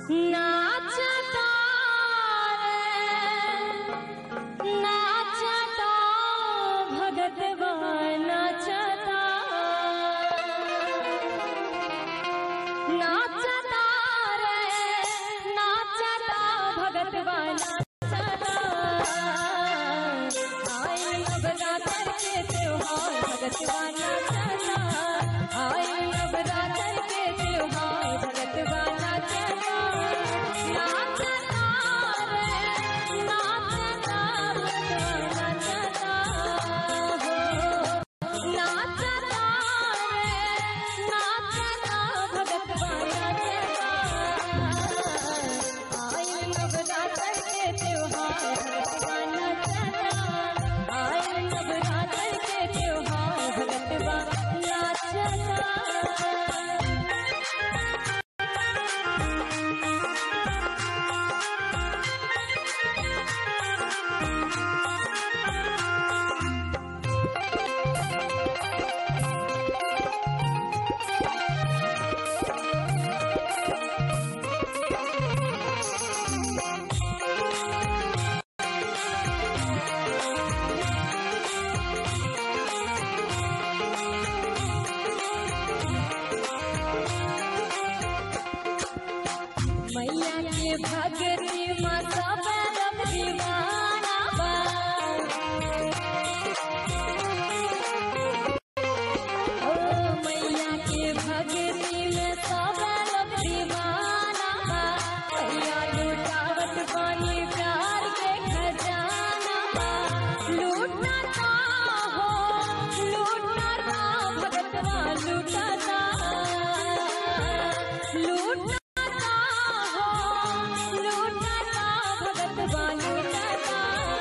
नाचता रे नाचता भगतवा नाचता नाचता रे नाचता भगतवा नाचता आए नवरात्र के त्योहार भगतवा नाचता आए नवरात्र के त्योहार भगतवा नाचता नाचता रे नाचता भगतवा नाचता हो नाचता रे नाचता भगतवा नाचता आए नवरात्र के त्योहार भगतवा नाचता आए नवरात्र के त्योहार भगतवा नाचता मैया के भगती में सब रब दीवाना बा ओ मैया के भगती में सब रब दीवाना बा मैया लुटावत पानी प्यार के खजाना बा लूटता हो लूटता भगतवा लूटता लूटता हो लूटता भगतवा लूटता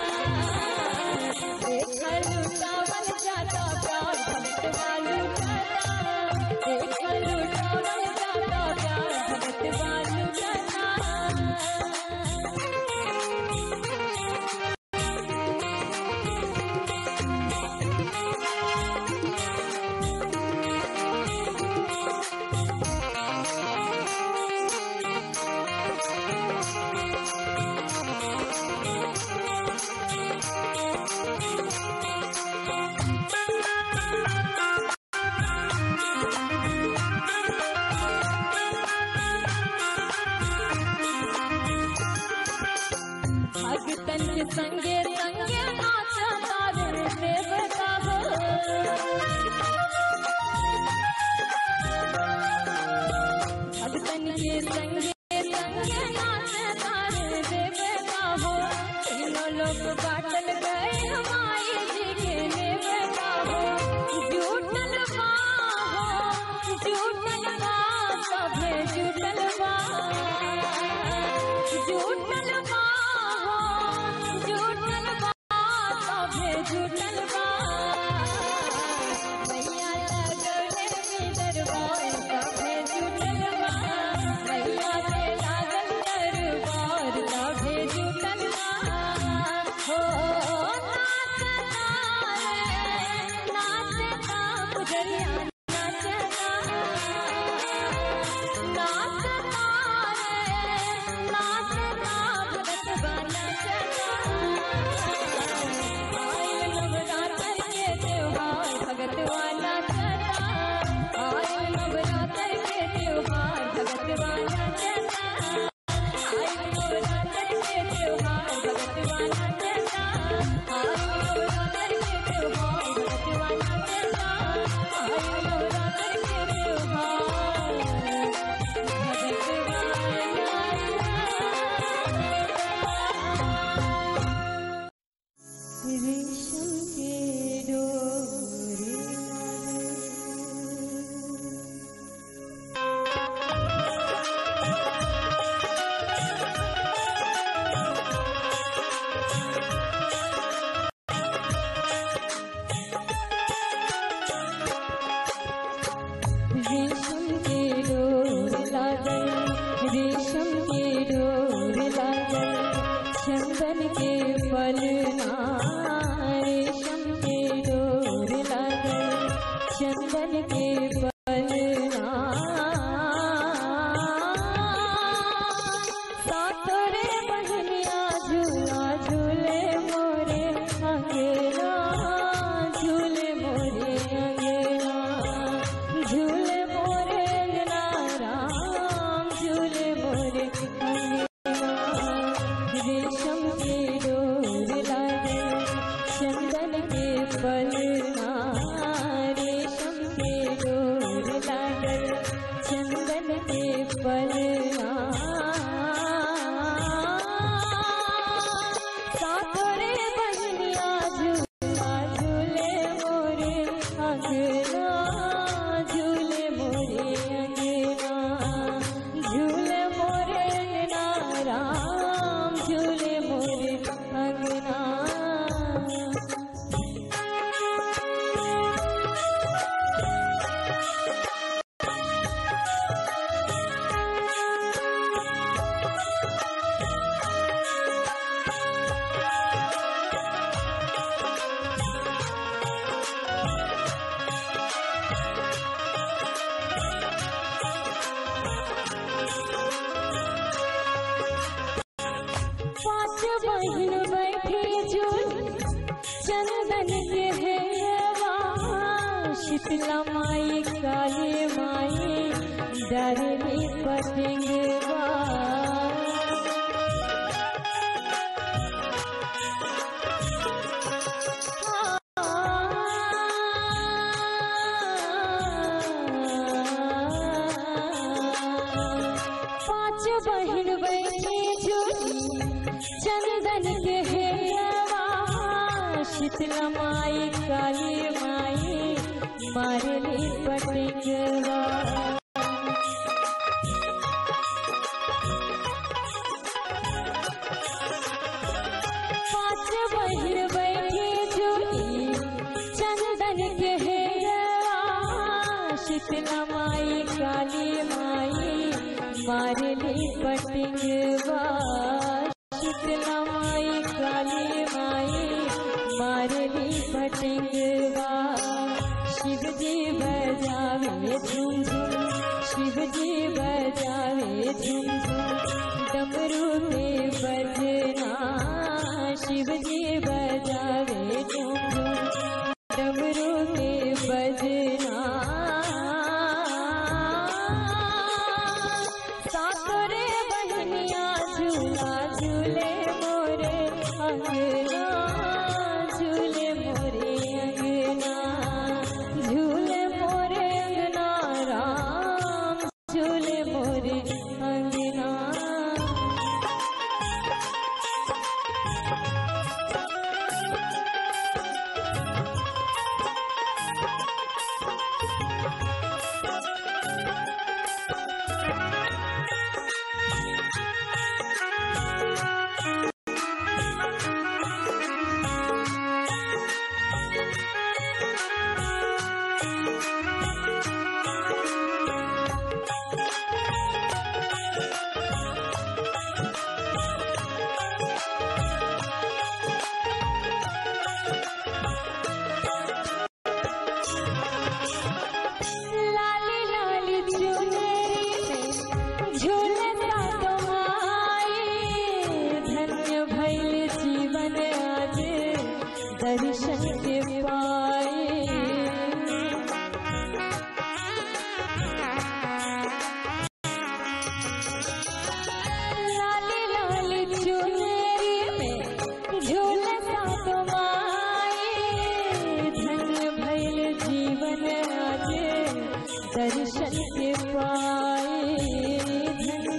देख लूटावल जाता प्यार भगतवा लूटता देख लूटावल जाता प्यार भगतवा लूटता भगतन के संगे संगे नाचता रे देवता हो भगतन के संगे संगे नाचता रे देवता हो तीनों लोग बाटल गए हमारी जी के नेवता हो जुटल बा हो जुटल बा सभे जुटल बा जुटल बा हो जुटल बा सभे जुटल बा मैया लगले में दरबार सभे जुटल बा मैया के लागल दरबार सभे जुटल बा हो नाचता रे नाचता गुजरिया नाचता नाचता रे नाचता पलना सातरे बहनिया झूला झूले मोरे अंगना झूले मोरे अंगना झूले मोरे अंगना राम झूले मोरे अंगना पांच बहन बैठी झूल चंदन के हेवा शीतला माई काली माई डरनी पतंगवा पांच बहन बैठी झूली चंदन के हेवा शीतला माई काली माई मारली पतंगवा पांच बहन बैठी झूली चंदन के हेरवा शीतला माई काली माई मारली पतंगवा शीतला माई काली माई मारली पतंगवा शिव जी बजावे झुम झुम शिव जी बजावे झुम झुम डमरू पे बजना शिव जी बजावे झुम झुम डमरू पे बजना सातरे बहनिया झूला झूले मोरे अंगना झूले मोरे अंगना झूले मोरे अंगना राम झूले मोरे अंगना लाली लाली चुनरी में झूलता तुम्हारी धन्य भैल जीवन आज दर्शन के पाए लाली लाली चुनरी में झूलता तुम्हारी धन्य भैल जीवन आज दर्शन के पाए धन्य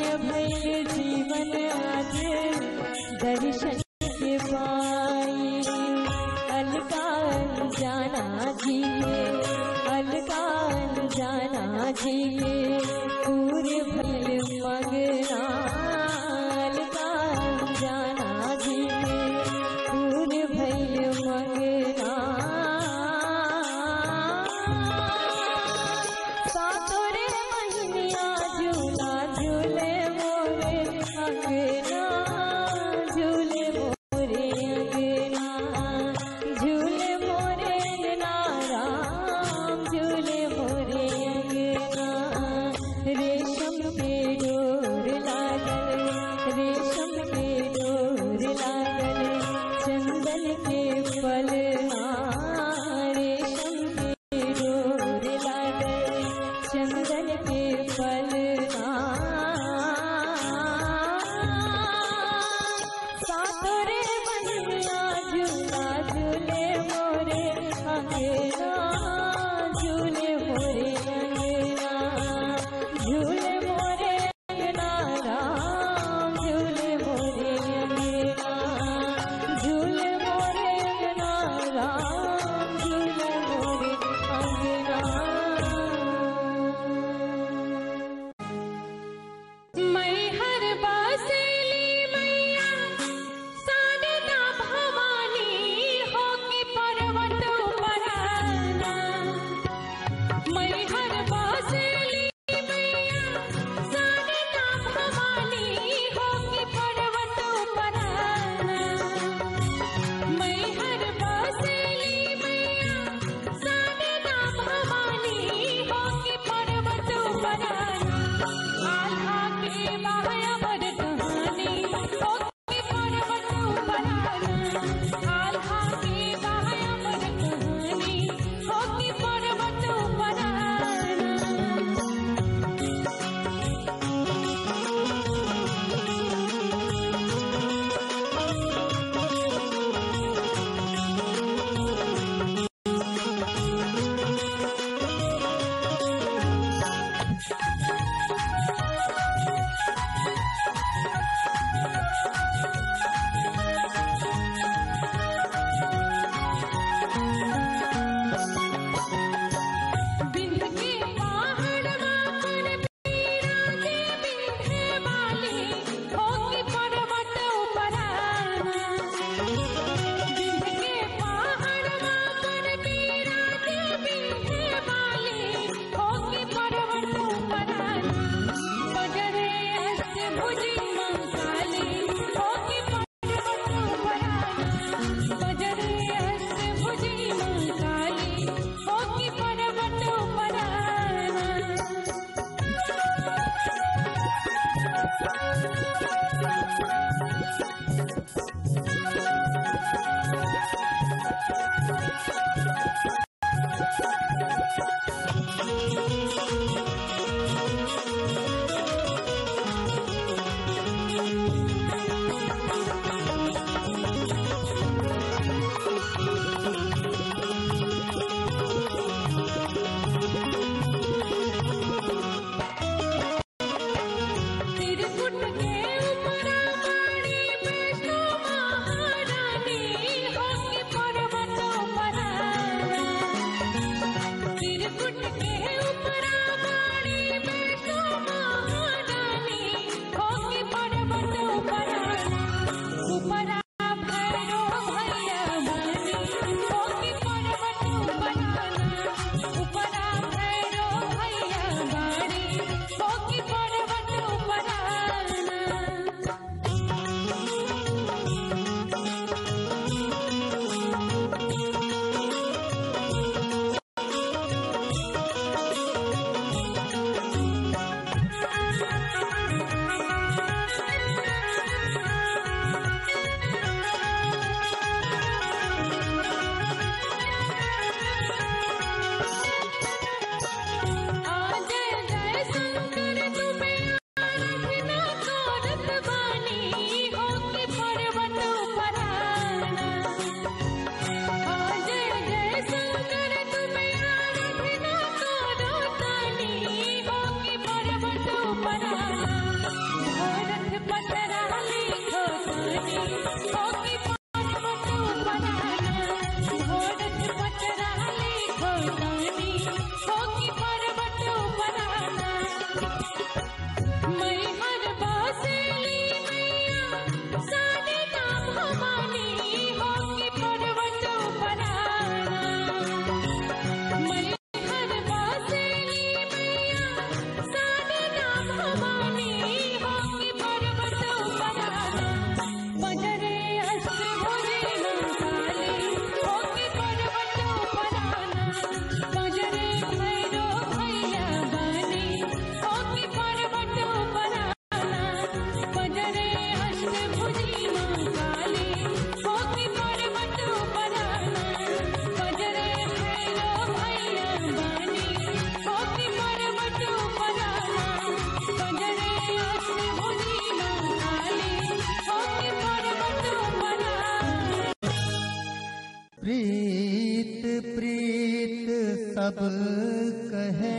सब कहे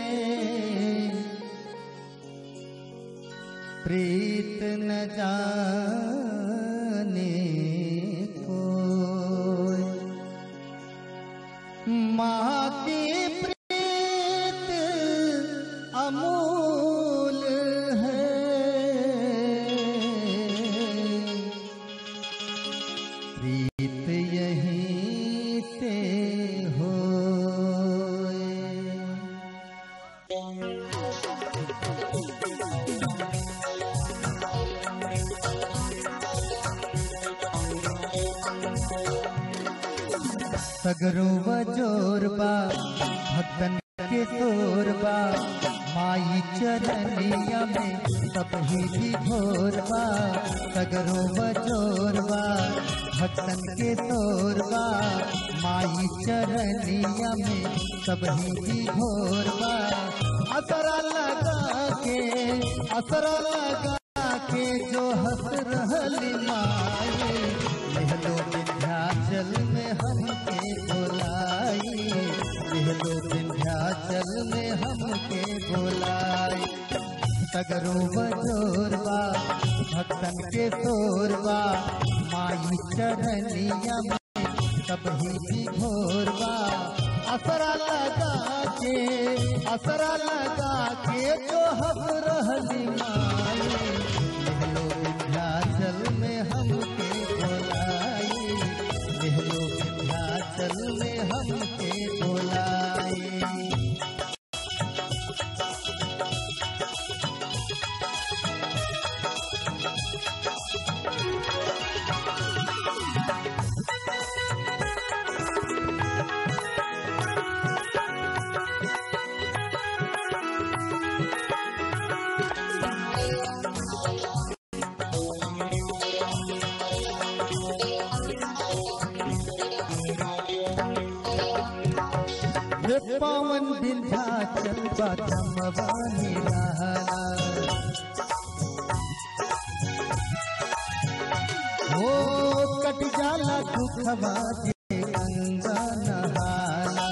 प्रीत न जाने कोई माँ की प्रीत अमूल है प्रीत यहीं से हो सगरो जोरबा भक्तन के तोरबा माई चरनिया में सब ही विभोरबा सगरो जोरबा भक्तन के तोरबा माई चरनिया में सब ही विभोरबा असरा लगा के असरा लगा के जो हंस रहली माई लहलो विंध्याचल में हमके बोलाई लहलो विंध्याचल में हमके बोलाई सगरो बजोरबा भक्तन के तोरबा माई चरनिया में सब ही घोरबा असरा लगा के असरा लगा के जो हम रहली माई लहलो विंध्याचल में हमके बोलाई लहलो विंध्याचल में हमके बोलाई हे पावन विंध्याचल बधमवानी रहला हो कट जाला दुखवा जे गंगा नहाला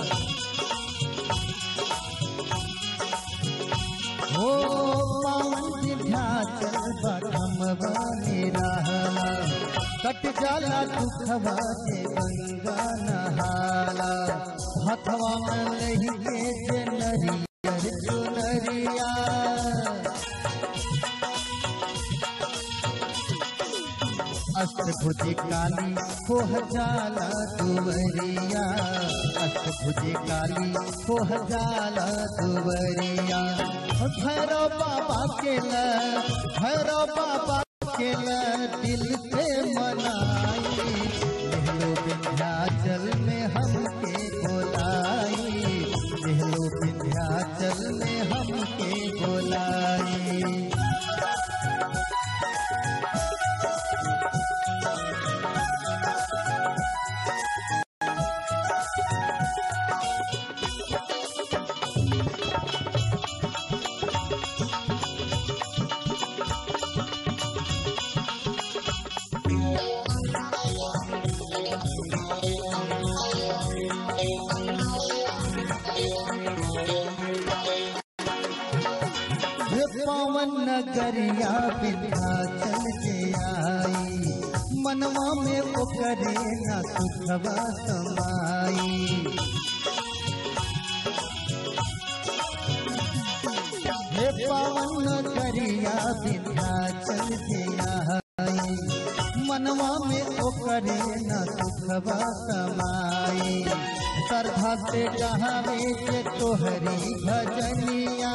हो पावन विंध्याचल बधमवानी रहला कट जाला दुखवा जे गंगा नहाला हथवा में लही के जे नरियर चुनरिया अष्टभुजी काली खोह जाला दुवरिया अष्टभुजी काली खोह जाला दुवरिया भैरव बाबा के ल भैरव बाबा के ल दिल से मनाई लहलो विंध्याचल में हमके बोलाई लहलो विंध्याचल में हमके बोलाई हे पावन नगरिया विंध्याचल के आई मनवा में ओकरे न सुखवा समाई हे पावन नगरिया विंध्याचल के आई मनवा में ओकरे न सुखवा समाई श्रद्धा से कहावे के तोहरी भजनिया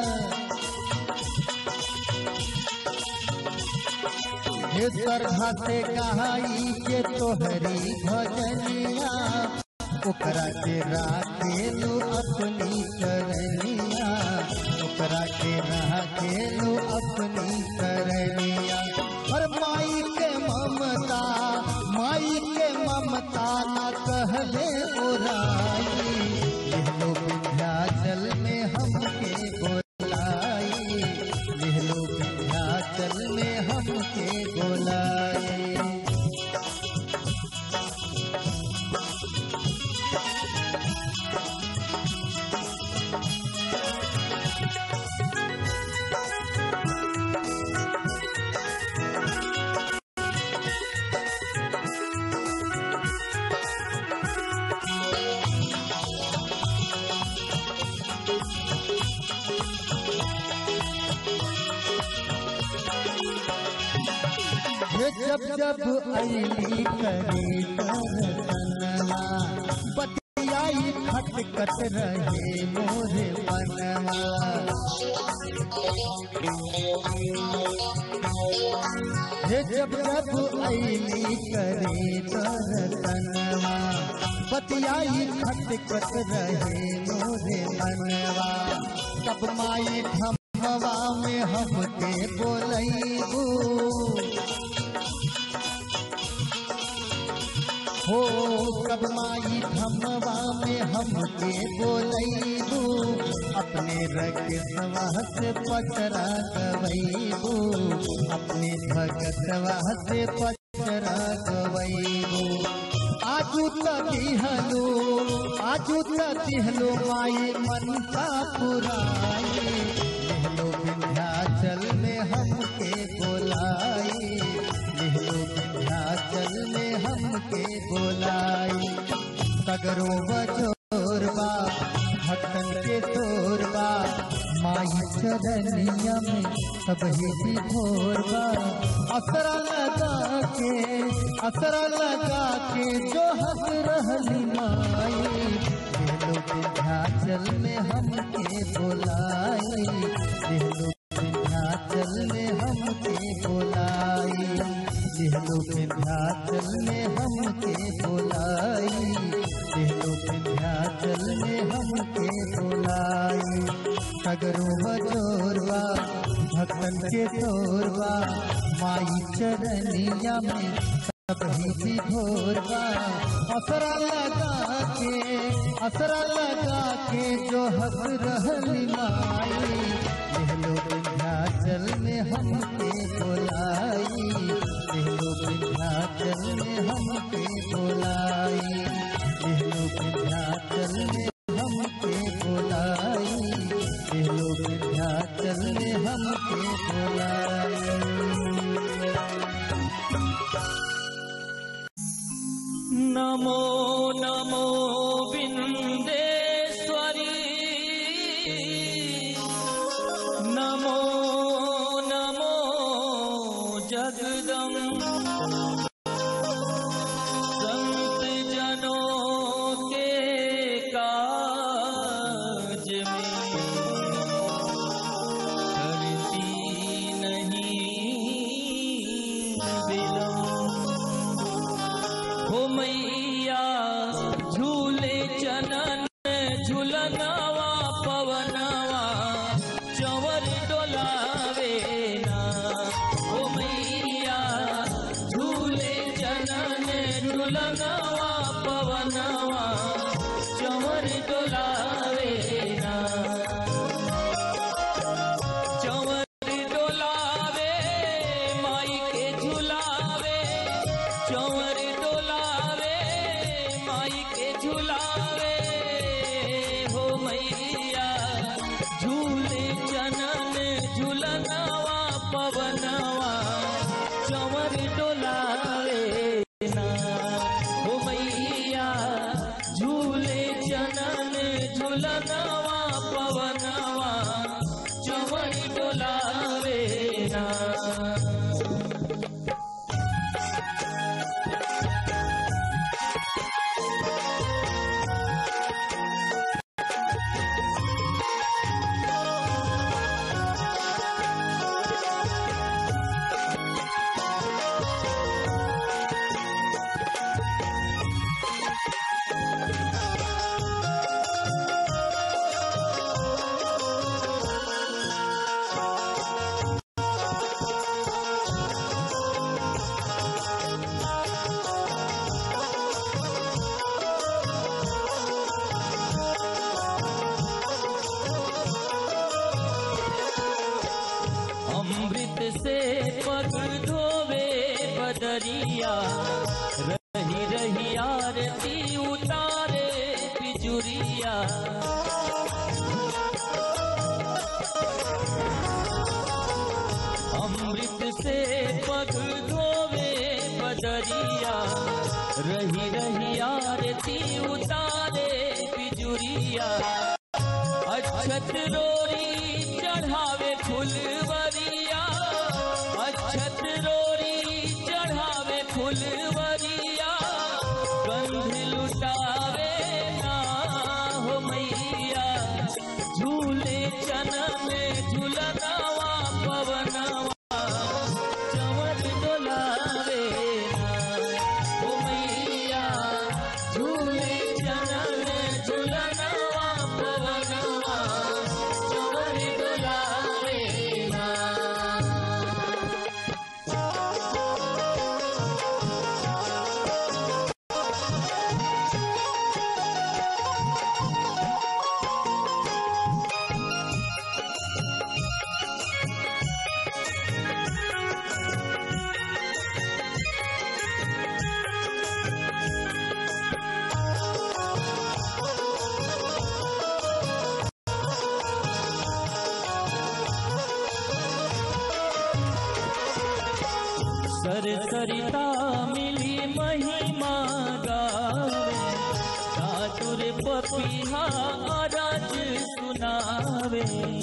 हे श्रद्धा से कहाई के तोहरी भजनिया ओकरा के राखेलू अपनी करनिया ओकरा के राखेलू अपनी करनिया हर माई के ममता माई के ममता न कहले ओराई लहलो विंध्याचल में हमके बोलाई लहलो विंध्याचल में हमके बोलाई हे जब जब अली करी दर्शनवा बतियाई खटकत रहे मोरे बनवा हे जब जब अली करी दर्शनवा बतियाई खटकत रहे मोरे मनवा तब माई धमवा में हमके बोलैबू हो कब माई धमवा में हमके बोलैबू अपने रगसवा से पचरा गवैबू अपने भगतवा से पचरा गवैबू आजू तिहलो आजू तिहलो माई मनसा पुराई लिहलो विंध्याचल में हमके बोलाई लिहलो विंध्याचल में हमके बोलाई सगरो बजोरबा भक्तन के तोरबा माई चरनिया में सब ही भोरबा असरा लगा के असरा लगा के जो हंस रहली माई देहलो विंध्याचल में हमके बोलाई देहलो विंध्याचल में हमके बोलाई देहलो विंध्याचल में हमके बोलाई देहलो विंध्याचल में हमके बोलाई सगरो बजोरवा भक्तन के तोरवा माई चरनिया में सब ही भोरवा असरा लगा के असरा लगा के जो हंस रहली माई देहलो विंध्याचल में हमके बोलाई देहलो विंध्याचल में हमके बोलाई देहलो विंध्याचल में हमके बोलाई देहलो विंध्याचल में हमके बोलाई नमो नमो बिन्देश्वरी नमो नमो जगदम संत जनों के काज में करती नहीं विलम्ब हो मैया झूले चनन झूलनवा पवनवा चवर डोलावे ना हो मैया झूले चनन झूलनवा पवनवा चवर डोलावे ना चवर डोलावे माई के झुलावे चवर डोलावे माई के झुलावे हो मैया झूले जनन झुलनवा पवनवा चवर डोलावे ना हो मैया झूले जनन झुलनवा पवनवा चवर डोलावे ना अमृत से पग धोवे बदरिया रही रही आरती उतारे पिजुरिया अमृत से पग धोवे बदरिया रही रही आरती उतारे पिजुरिया अक्षत रोरी चढ़ावे फुलवरिया अक्षत रोरी चढ़ सरिता मिली महिमा गावे साधुर पपिहा राज सुनावे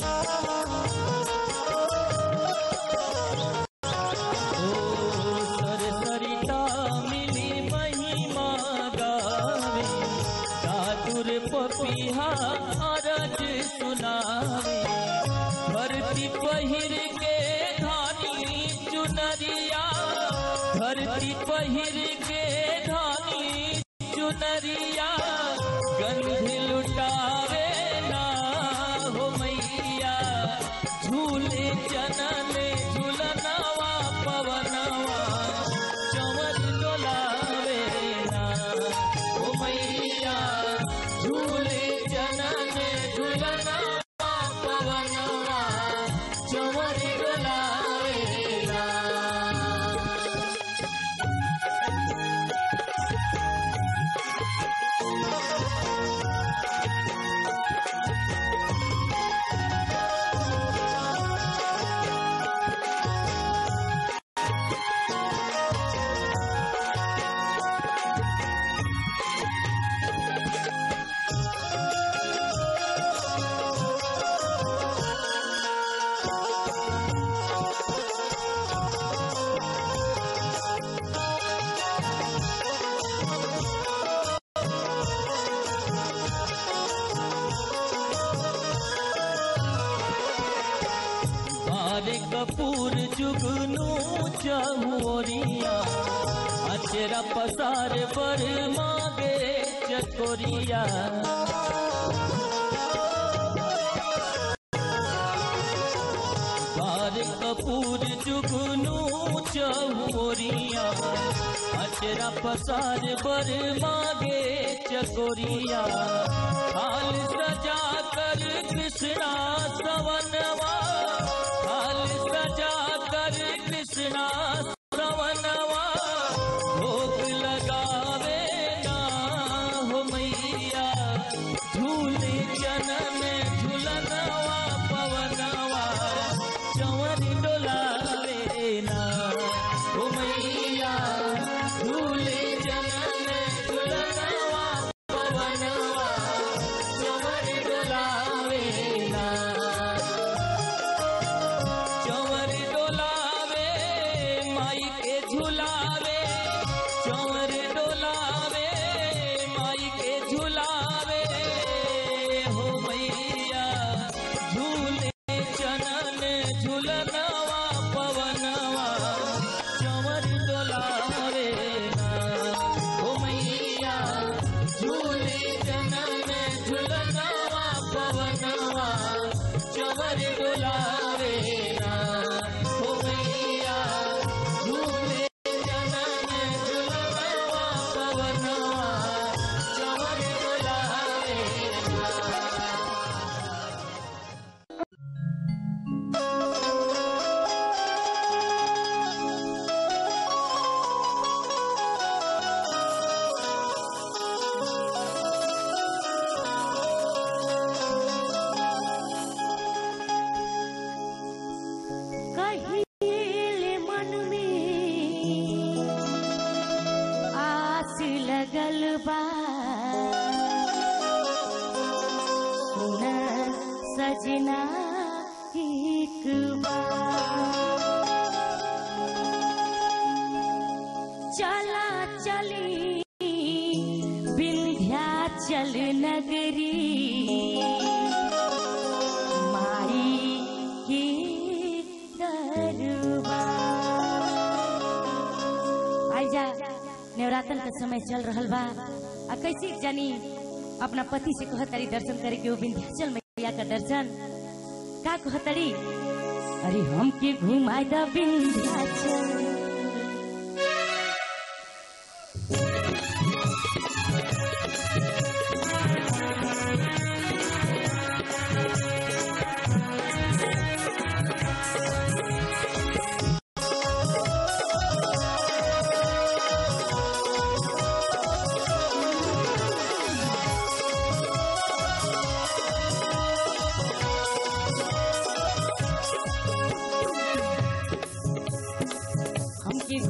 ओ सर सरिता मिली महिमा गावे साधुर पपिहा राज सुनावे धरती पहिर के धानी चुनरिया धरती पहिर के धानी चुनरिया गंध लुटावे ना हो मैया झूले जनन झूलनवा पवनवा चवर डोलावे ना हो मैया झूले जनन झूलनवा पवनवा चवर डोलावे ना बारे कपूर जुगनू चहुरिया अचरा पसार पर मागे चकोरिया बार कपूर जुगनू चहुरिया अचरा पसार पर मागे चकोरिया हाल सजा कर कृष्णा सवनवा हाल सजा कर कृष्णा सवनवा भोग लगावे ना हो मैया झूले जनन झूलनवा पवनवा चवर डोलावे ना हो मैया झूले जनन झूलनवा पवनवा चवर डोलावे ना चवर डोलावे माई के झुलावे चवर डोलावे माई के झुलावे हो मैया झूले चनन झुलनवा पवनवा चवर डोलावे ना हो मैया झूले चनन झुलनवा पवनवा चवर डोलावे ना हो मैया झूले जनन झुलनवा पवनवा चवर डोलावे ना कहिले मन में आस लगल बा सुन सजना एक बार चला चली विंध्याचल नगरी माई के दरबार आइजा नवरात्र का समय चल रहल बा आ कैसे जानी अपना पति से कहतरी दर्शन करे के वो विंध्याचल मैया का दर्शन का कहतरी अरे हम के घुमाए द विंध्याचल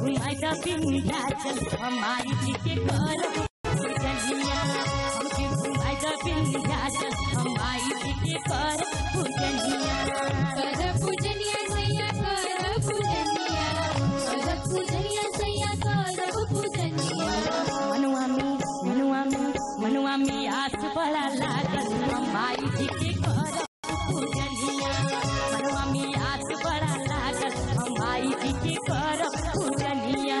घुमाई द विंध्याचल हमारी जी के करब पूजनिया हमके घुमाई द विंध्याचल हमारी जी के करब पूजनिया कर पूजनिया सैया कर पूजनिया कर पूजनिया सैया कर पूजनिया मनुआ में मनुआ में मनुआ में आस बड़ा लागल हमारी जी के करब पूजनिया मनुआ में आस बड़ा लागल हमारी जी के करब पूजनिया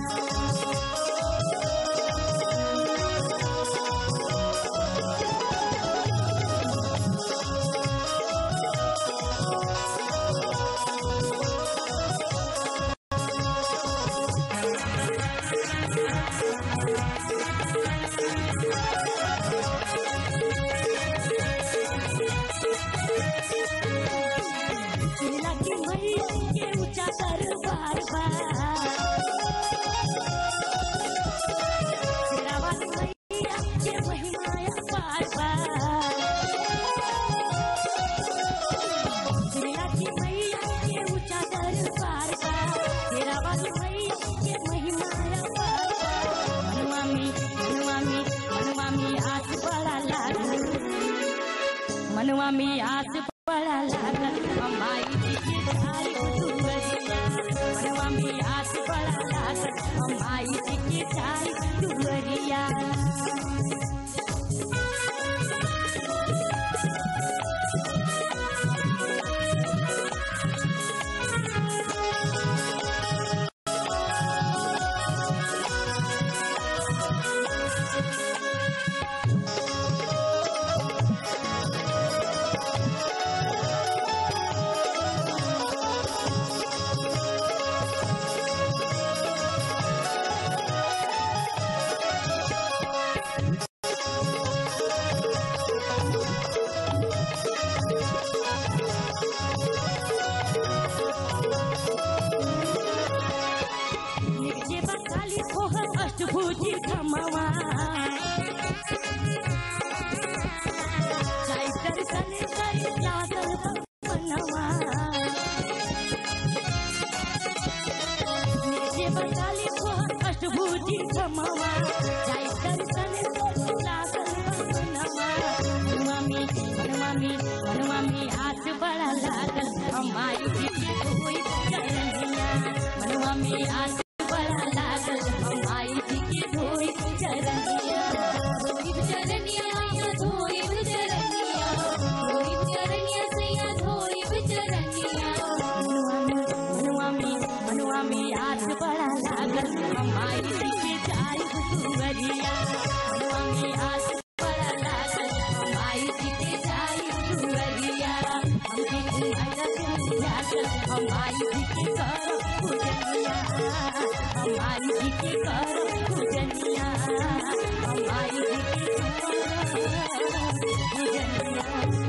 लगी मैया के ऊंचा दरबार बा शेरावाली मैया के महिमाया पार बा लगी मैया के ऊंचा दरबार बा शेरावाली मैया के महिमाया पार बा मनुआ में मनुआ में मनुआ में आस बड़ा लागल मनुआ में आस बड़ा लागल हमारी जी के धारी दुवरिया मनुआ में आस बड़ा लागल हमारी जी के धारी दुवरिया निर्जे बकाली कोहर अष्टभुजी खमवा जाई दर्शन करी लागल बनवा निर्जे बकाली कोहर अष्टभुजी खमवा जाई दर्शन करी लागल बनवा मनवा में मनवा में मनवा में आस बड़ा लागल हमारी जी के कोई चरनिया मनवा में आस बड़ा लागल हमारी जी के कोई चरनिया धोइब चरनिया धोइब चरनिया धोइब चरनिया सैया धोइब चरनिया मनुआ में मनुआ में मनुआ में आस बड़ा लागल हमारी जी के जाई सुवरिया मनुआ में आस बड़ा लागल हमारी जी के जाई सुवरिया हमके घुमाई लागल हमारी जी के कर पूजनिया हमारी जी के कर पूजनिया हमारी जी के कर पूजनिया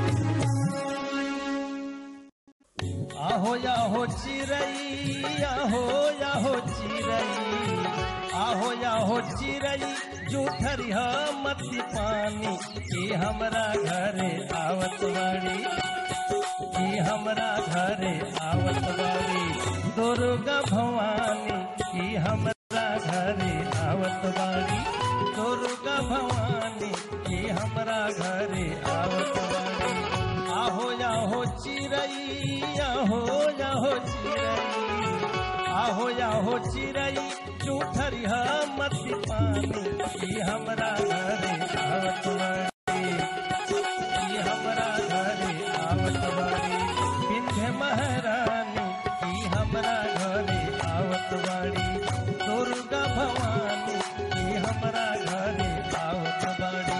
आहो या हो चिरई आहो या हो चिरई आहो या हो चिरई जूठरी मती पानी की हमरा घरे आवत बाड़ी की हमरा घरे आवत बाड़ी दुर्गा भवानी की हमरा घरे आवत बाड़ी दुर्गा भवानी की हमरा घरे आवत बाड़ी आहो या हो चिरई आहो या हो चिरई आहो या हो चिरई जूठरी मती पानी की हमरा घरे आवत बाड़ी की हमरा घरे आवत बाड़ी विंध्य महारानी की हमरा घरे आवत बाड़ी दुर्गा भवानी की हमरा घरे आवत बाड़ी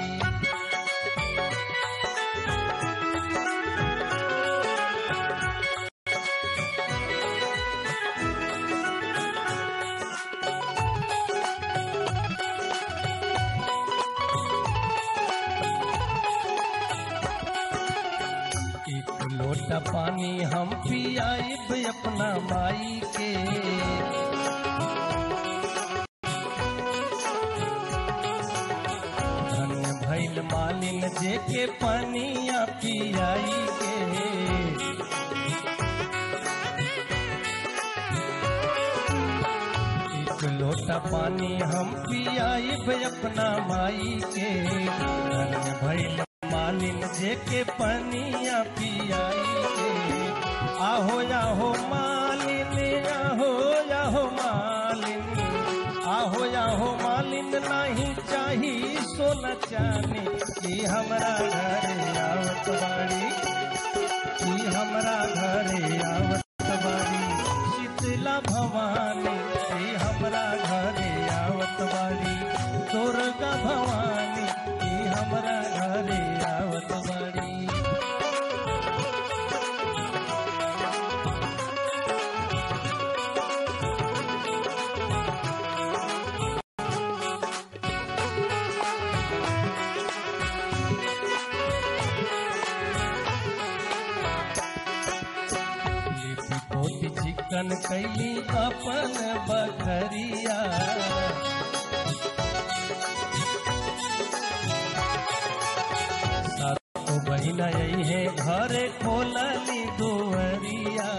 एक लोटा पानी हम पियाइब अपना माई के धन्य भैल मालिन जे के पानिया पियाई के लोटा पानी हम पियाइब अपना माई के धन्य भइल मालिन जे के पनिया पियाई के आहो आहो मालिन आहो आहो मालिन आहो आहो मालिन नहीं चाही सोना चानी ई हमरा घरे आवत बाड़ी ई हमरा घरे आवत बाड़ी शीतला भवानी ई हमरा घरे आवत बाड़ी दुर्गा भवानी ई हमरा घरे आवत बाड़ी लिपि पोती चिकन कैली अपन बखरिया सातो बहिन आई है घरे खोलली दुअरिया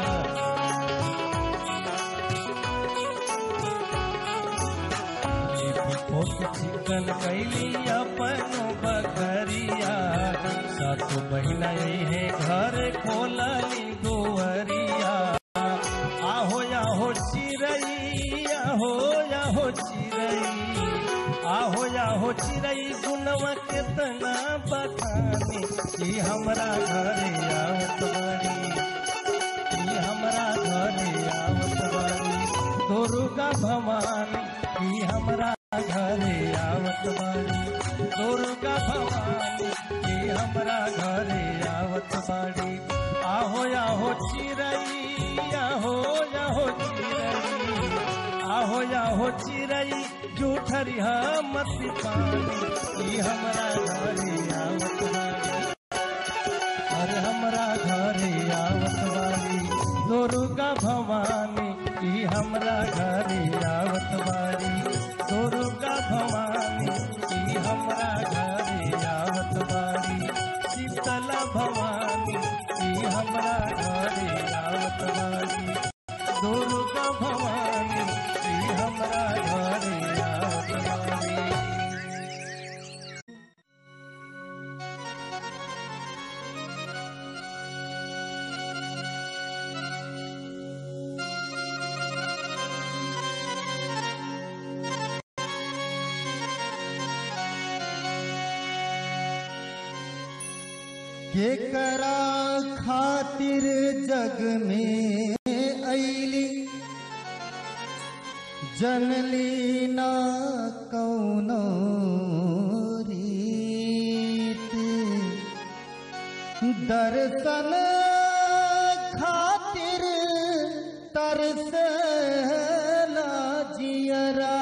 लिपि पोती चिकन कैली अपन बखरिया सातो बहिन आई है घर खोलली दुअरिया आहो आहो चिरई आहो आहो चिरई आहो आहो चिरई गुनवा केतना बखानी ई हमरा घरे आवत बाड़ी ई हमरा घरे आवत बाड़ी दुर्गा भवानी ई हमरा घरे आवत बाड़ी दुर्गा भवानी ई हमरा घरे आवत बाड़ी आहो आहो चिरई आहो आहो चिरई आहो आहो चिरई जूठरी मत पानी ई हमरा घरे आवत बाड़ी अरे हमरा घरे आवत बाड़ी दुर्गा भवानी ई हमरा घरे आवत बाड़ी दुर्गा भवानी ई हमरा घरे आवत बाड़ी शीतला भवानी ई हमरा घरे आवत बाड़ी दुर्गा भवानी ई हमरा घरे आवत बाड़ी केकरा खातिर जग में ऐली जनली ना कौनो रीत दर्शन खातिर तरसला जियरा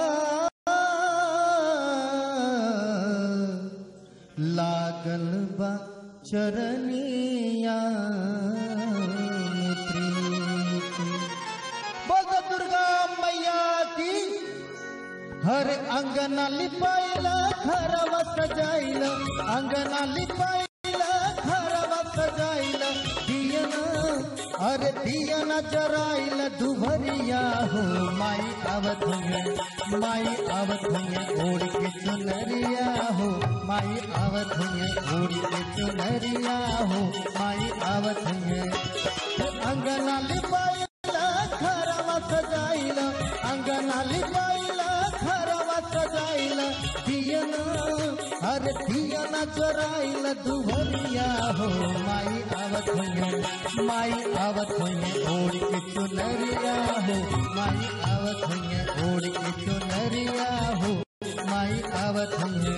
लागल बा चरनिया में प्रीति बोल दो दुर्गा मैया की हर अंगना लिपाइला घरवा सजाइला अंगना लिपाइला घरवा सजाइला दियना अरे दियना जराइला दुभरिया हो माई आवत है माई आवत है ओढ़ के चुनरिया हो माई आवत है ओढ़ के चुनरिया हो माई आवत है अंगना लिपाइला घरवा सजाइला अंगना लिपाइला घरवा सजाइला दियना अरे दियना चराइला दुभरिया हो माई आवत है माई आवत है ओढ़ के चुनरिया हो माई आवत है ओढ़ के चुनरिया हो माई आवत है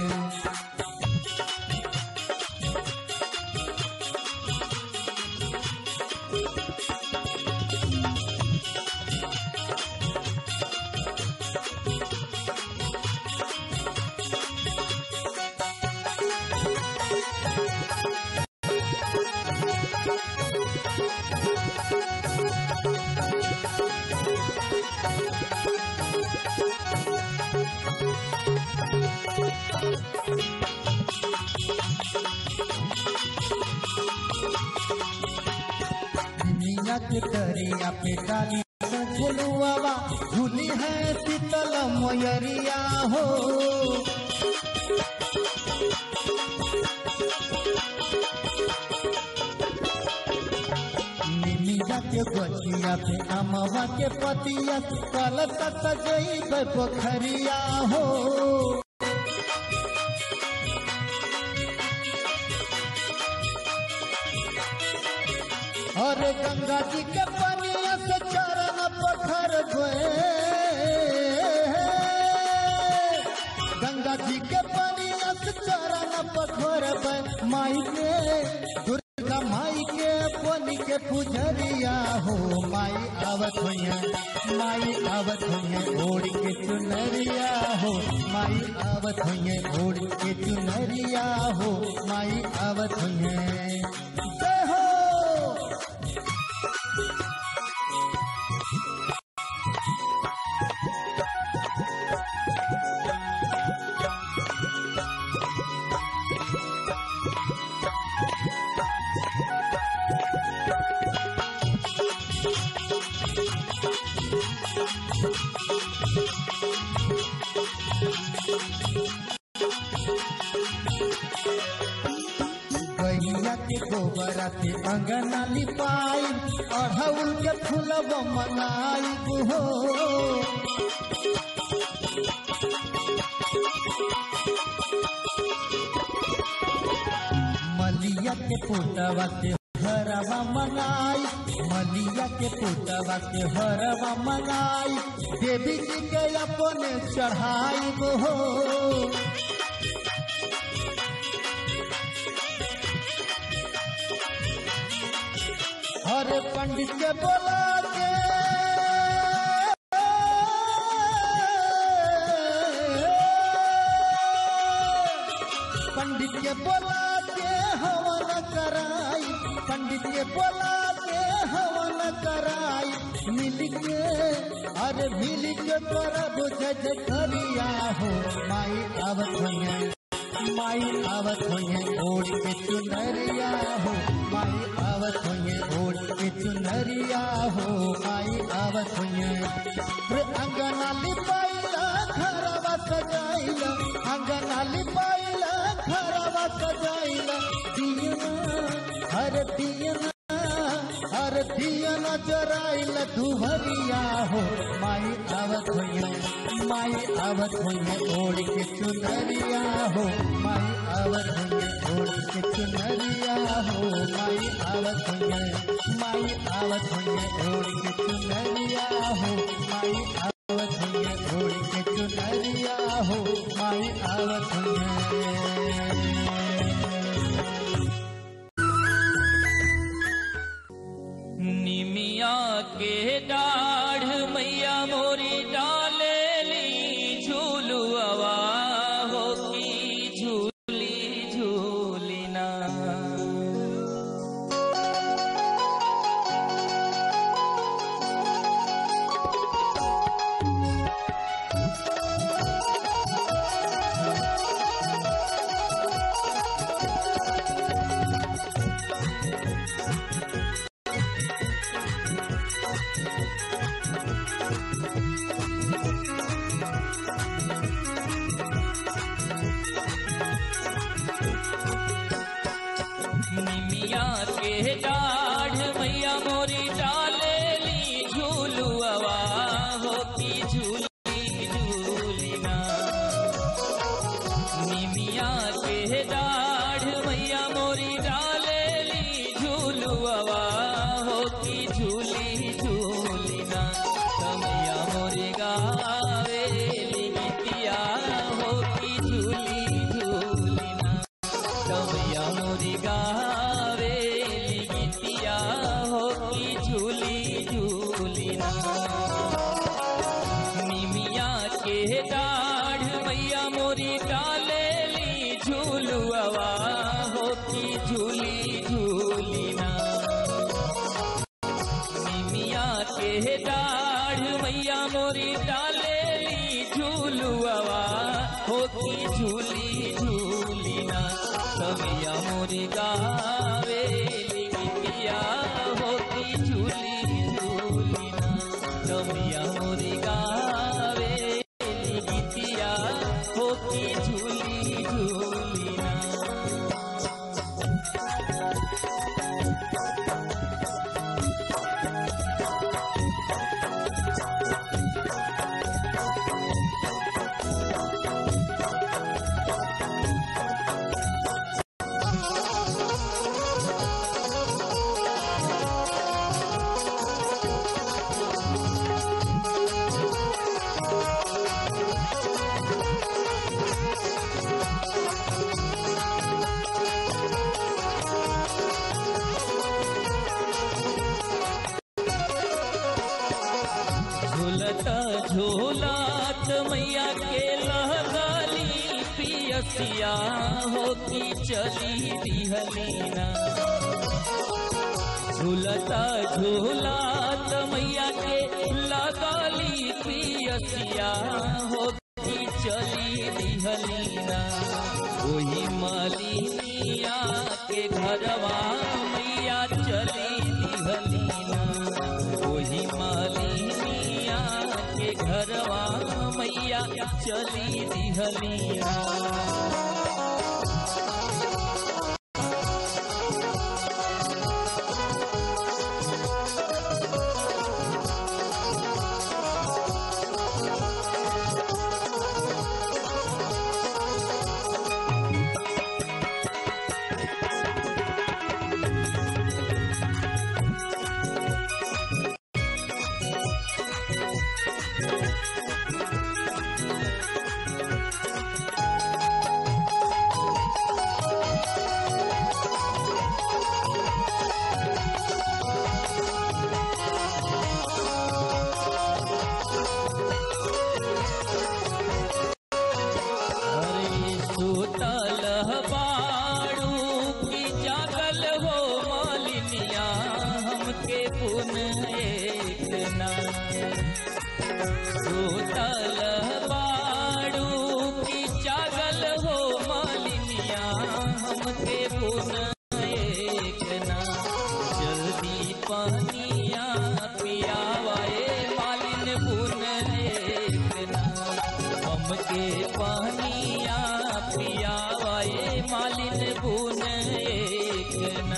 दुनिया के दरिया पे डाली झुलुआ झूली है शीतल मोयरिया हो निमिया के गछिया पे अमवा के पतिया कल सजई पोखरिया हो और गंगा जी के पनिया से चरण पखर गंगा जी के पनिया से चरण पखर माई के दुर्गा माई के पनी के पुजरिया हो माई आवत हुई माई आवत हुई ओढ़ के चुनरिया हो माई आवत हुई ओढ़ के चुनरिया हो माई आवत हुई जय हो गैया के गोबरा से अंगना लिपाई अढ़ौल के फूलब मनाई हो मलिया के पोटवा से हरवा मनाई मलिया के पोटवा से हरवा मनाई देवी जी के अपने चढ़ाई हो हरे पंडित के बोला के पंडित के बोला के हवन कराई पंडित के बोला के हवन कराई मिल के अरे मिल के करब जज करिया हो माई आवत हुई माई आवत हुई ओढ़ के चुनरिया हो माई आवत हुई ओढ़ के चुनरिया हो माई आवत हुई रे अंगना लिपाइला घरवा सजाइला अंगना लिपाइला घरवा सजाइला दियना हर दियना हर दियना जराइल दुहरिया हो माई आवत हुई माई आवत हुई ओढ़ के चुनरिया हो माई आवत हुई ओढ़ के चुनरिया हो माई आवत हुई माई आवत हुई ओढ़ के चुनरिया हो माई आवत हुई ओढ़ के चुनरिया हो माई आवत हुई निमिया के डाढ़ मैया मोरी डाले ली झूलुआ हो की झूली झूलिना निमिया के डाढ़ मैया मोरी डाले ली झूलुआ हो की झूली झूलिना निमिया के डाढ़ मैया मोरी डाले ली झूलुआ हो की झूली झूलिना कमैया मोरी गावे ली गीतिया हो की झूली झूलिना कमैया मोरी गावे ली गीतिया हो की झूली झूलिना निमिया के डाढ़ मैया मोरी डाले ली झूलुआ हो की झूली झूलिना निमिया के डाढ़ मैया मोरी डाले ली झूलुआ हो की झूली झूलिना कमिया मोरी गावे ली गीतिया हो की झूली झूलिना मैया मोरी गावे गीतिया हो की झूली झूली ना झूलता झूलात मैया के लहगाली पियसिया हो की चली दिहलीना झूलता झूलात मैया के लगाली पियसिया हो की चली दिहलीना वही मालिनिया के घरवा मैया चली दिहलीना वही मालिनिया के घरवा मैया चली दिहलीना अरे सुतल बाड़ू की जागल हो मालिनिया हमके पुन एक ना सुतल बाड़ू की जागल हो मालिनिया हमके पुन एक ना जल्दी पानिया पियावाए मालिन पुन एक ना हमके पानिया पियावाए मालिन बुन एक ना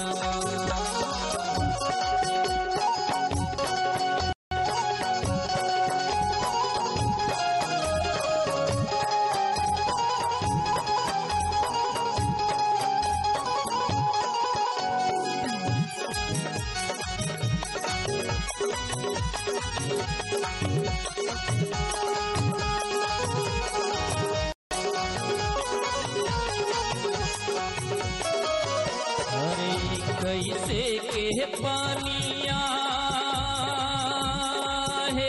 अरे कैसे के पानिया है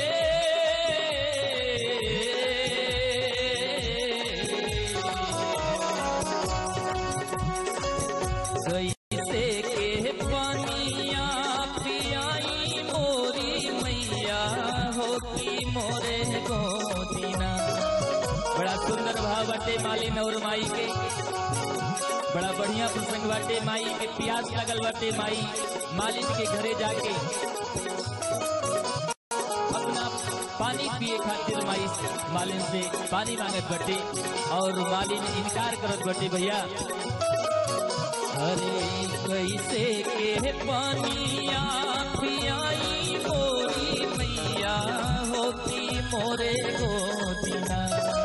कैसे के पानिया पियाई मोरी मैया होती मोरे गोदीना बड़ा सुंदर भाव बटे मालिन और माई के बड़ा बढ़िया प्रसंग बाटे माई के प्यास लगल बाटे माई मालिन के घरे जाके अपना पानी पिए खातिर माई मालिन से पानी मांगत बटे और मालिन इनकार करत बटे भैया अरे कैसे के पानिया पियाई मोरी मैया होती मोरे गोदिना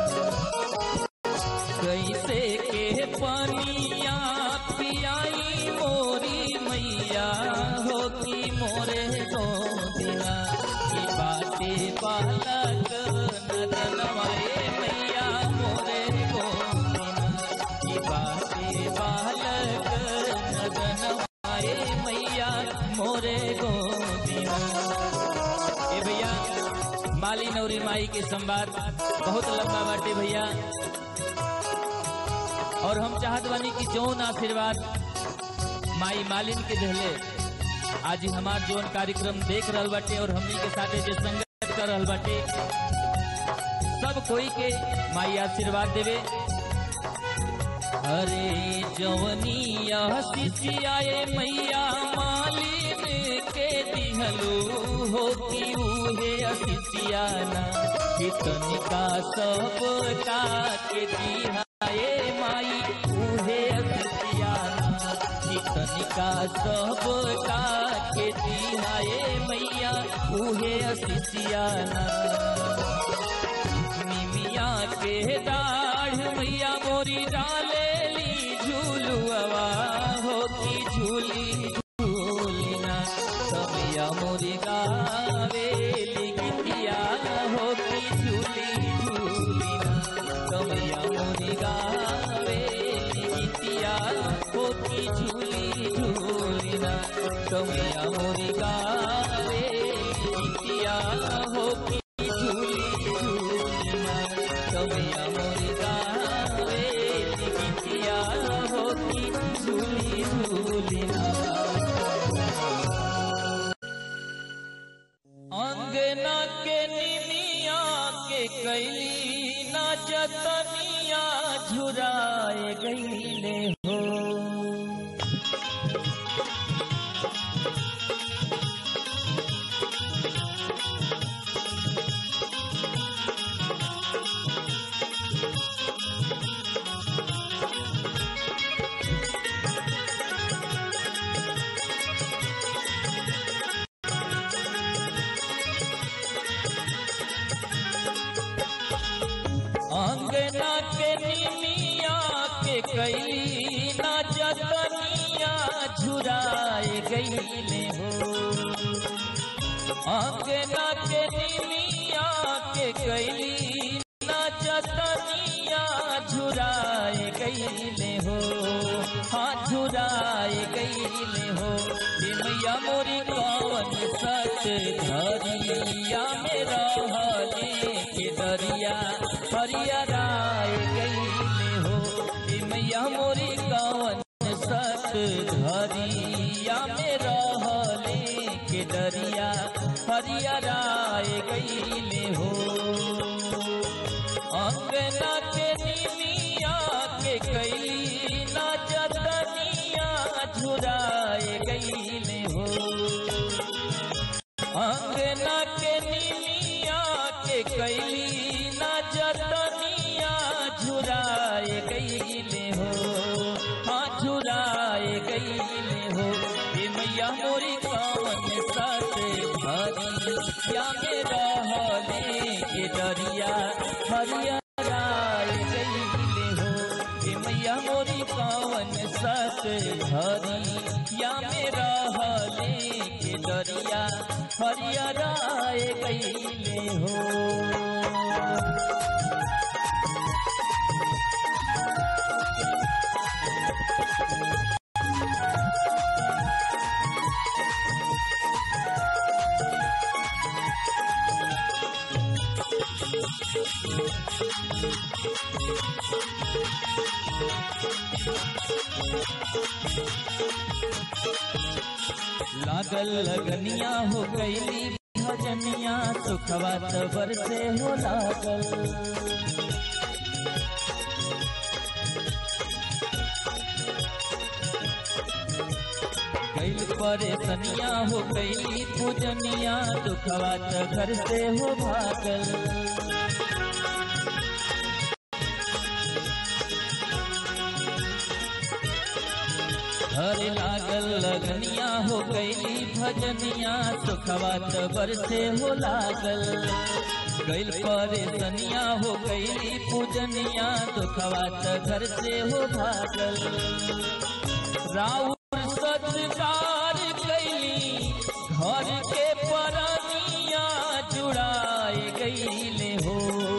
कैसे के पानिया पियाई मोरी मैया होती मोरे गोदिना की बाते बालक नदनवाए मैया मोरे गोदिना की बाते बालक नदनवाए मैया मोरे गोदिना ए भैया माली नौरी माई के संवाद बहुत लंबा बाटे भैया और हम चाहत बानी कि जौन आशीर्वाद माई मालिन के देहले आज ही हमार जौन कार्यक्रम देख रहल बाटे और हमनी के साथे जे संगत कर रहल बाटे सब कोई के माई आशीर्वाद देवे अरे जवनिया शिशियाए मैया मालिन के दिहलो हो की ऊ उहे असिसियाना कितनिका सब का के दिहाए माई उहे असिसियाना कितनिका सब का के दिहाए मैया उहे असिसियाना निमिया के दाढ़ मैया मोरी डालेली झूलुआ हो की झूली झूलिना कमिया मोरी गावेली गिटिया हो की झूली झूलिना कमिया मोरी गावेली गिटिया हो की झूली झूलिना कमिया मोरी गावेली गिटिया हो की झूली झूलिना कमिया मोरी गावेली गिटिया हो की झूली झूलिना अंगना के निमिया के कैली ना जतनिया झुराए गईले हो अंगना के निमिया के कैली ना जतनिया झुराए गईले हो अंगना के निमिया के कैली ना जतनिया झुराए गईले हो हाँ झुराए गईले हो ये मैया मोरी कौन सच धरिया में रहले के दरिया हरियराए गईले हो ये मैया मोरी कौन सत धरिया में रहले के दरिया हरियराए गईले हो अंगना के निमिया के कैली ना जतनिया झुराए गईले हो अंगना के निमिया के कैली ना जतनिया झुराए गईले हो हाँ झुराए गईले हो ये मैया मोरी कौन सत हरिया में रहले के दरिया हरियराए गईले हो ये मैया मोरी कौन सत हरिया में रहले के दरिया हरियराए गईले हो लागल लगनिया हो गईली भजनिया सुखवा तबर से हो लागल गईल परेशनिया हो गईली पूजनिया दुखवा त घर से हो भागल हरे लागल लगनिया हो गईली भजनिया सुखवा तबर से हो लागल गईल परेशनिया हो गईली पूजनिया दुखवा त घर से हो भागल राउर सत्कार कैली घर के परनिया जुड़ाए गईले हो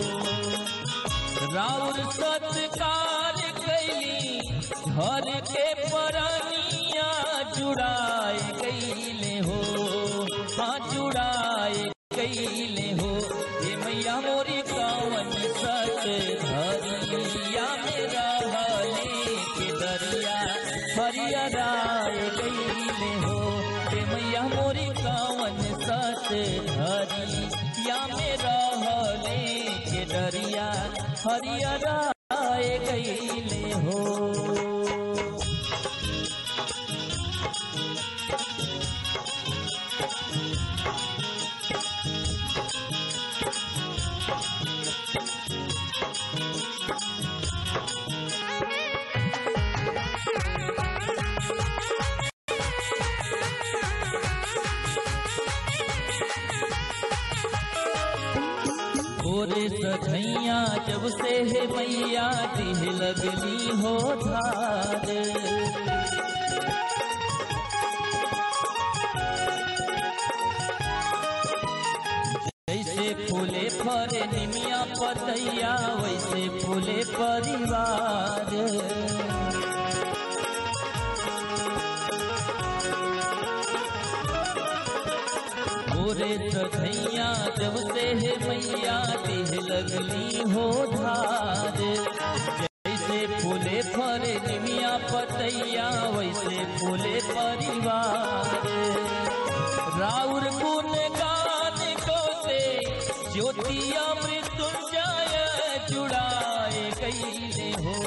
राउर सत्कार कैली घर के परनिया जुड़ाए गईले हो हाँ जुड़ाए गईले हो ये मैया मोरी कौन सत धरिया में रहले के दरिया हरियराए गईले हो ये मैया मोरी कौन सत धरिया में रहले के दरिया हरियराए गईले हो गोरे सधैया जब से है मैया दिह लगली हो धार जैसे फूले फरे निमिया पतैया वैसे फूले परिवार गोरे सधैया जब से है मैया देह लगली हो धार जैसे फूले फरे निमिया पतैया वैसे फूले परिवार राउर गुण गान को से ज्योतिया मृत्युंजय जुड़ाए कैले हो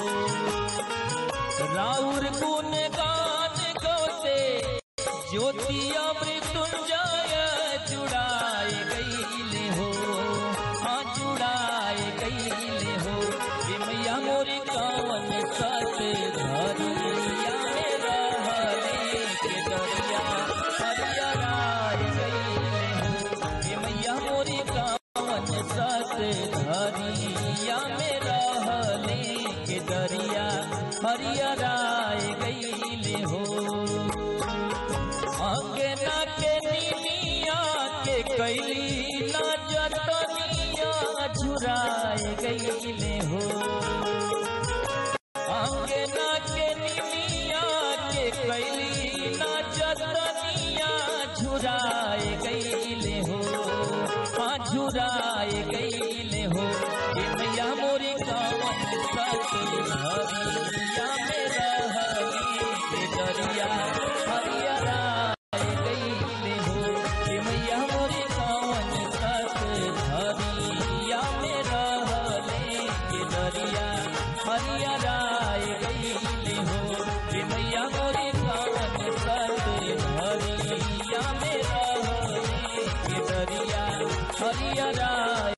राउर गुण गान को से ज्योतिया मृत्युंजय जुड़ाए गईले हो हाँ जुड़ाए गईले हो ये मैया मोरी कावन सत धरिया में रहले के दरिया हरियराए गईले हो ये मैया मोरी कावन सत धरिया में रहले के दरिया हरियराए गईले हो अंगना के निमिया के कैली ना जतनिया झुराए गईले हो अंगना के निमिया के कैली ना जतनिया झुराए गईले हो हाँ झुराए गईले हो ये मैया मोरी कावन सत हरिया में रहली के दरिया हरियरा गईले हो ये मैया मोरी कावन सत हरिया में रहले के दरिया हरियरा गईले हो ये मैया मोरी कावन सत हरिया में रहले के दरिया हरियरा